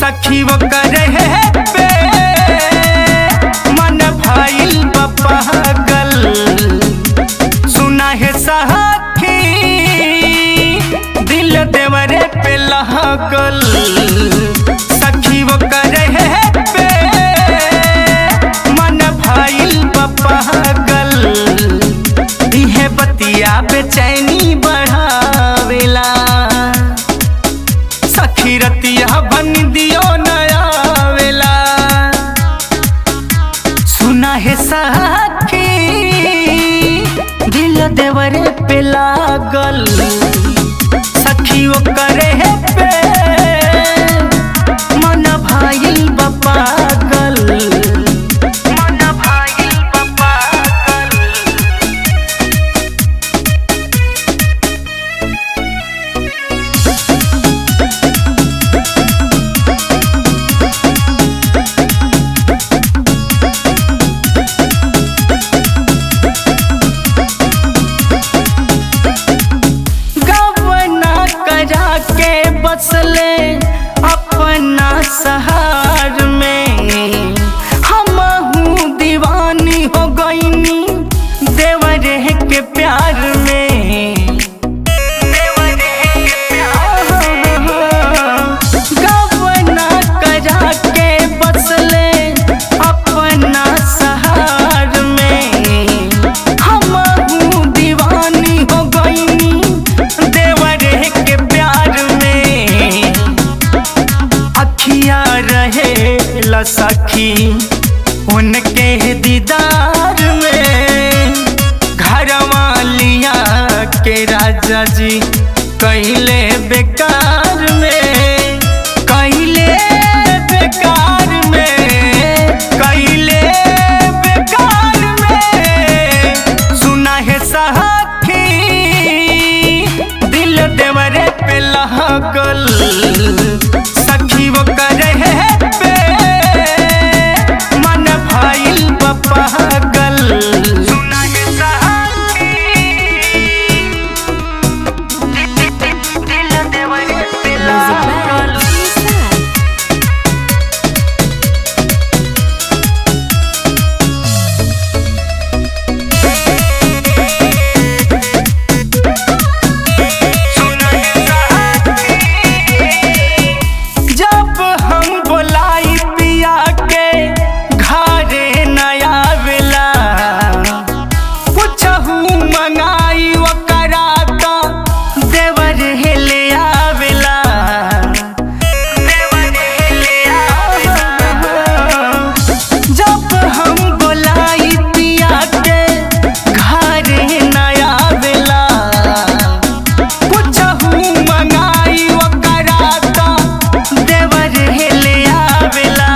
सखी वो करे पे मन भाईल पागल सुना है सखी दिल देवरे पे लगल सखी वो करे पे मन भाईल पागल इहे बतिया बेचैनी बढ़ावेला सखी रतिया बन दियो नया वेला सुना है सखी दिल देवरे पे लागल सखी वो करे पे मन भाईल पागल मन भाईल पागल गवना करा के बसले अपना सहार में हम हूँ दीवानी हो गईनी देवरे के प्यार में गवना करा के बसले अपना सहार में हम हूँ दीवानी हो गईनी देवरे के प्यार में अखिया रहे ला सखी उनके दीदार में घर वालिया के राजा जी कैले बेकार में कैले बेकार में कैले बेकार में सुना है सखी दिल देवरे पे लगल सखी वो करे पे मन भाईल पागल सुना है सखी दिल देवरे पे लगल जब हम बोलाई पिया के घरे नया वेला पुछहू मंगाई ओकरा तो देवर हेले आवेला देवर हेले आवेला जब हम बोलाई पिया के घरे नया वेला पुछहू मंगाई ओकरा तो देवर हेले आवेला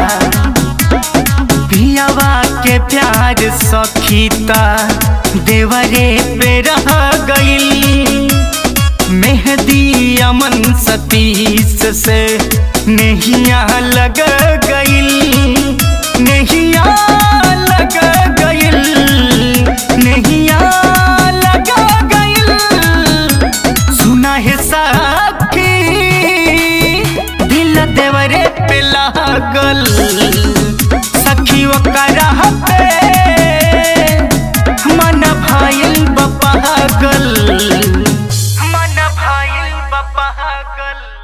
पियावा के प्यार सखीता देवरे पे रह गईल मेहदी अमन सतीश से नहिया लग गईल नहिया लग गईल नहिया लग गईल सुना है सखी दिल देवरे पे लागल सखी ओकरा पे मन भाईल पागल मन भाईल पागल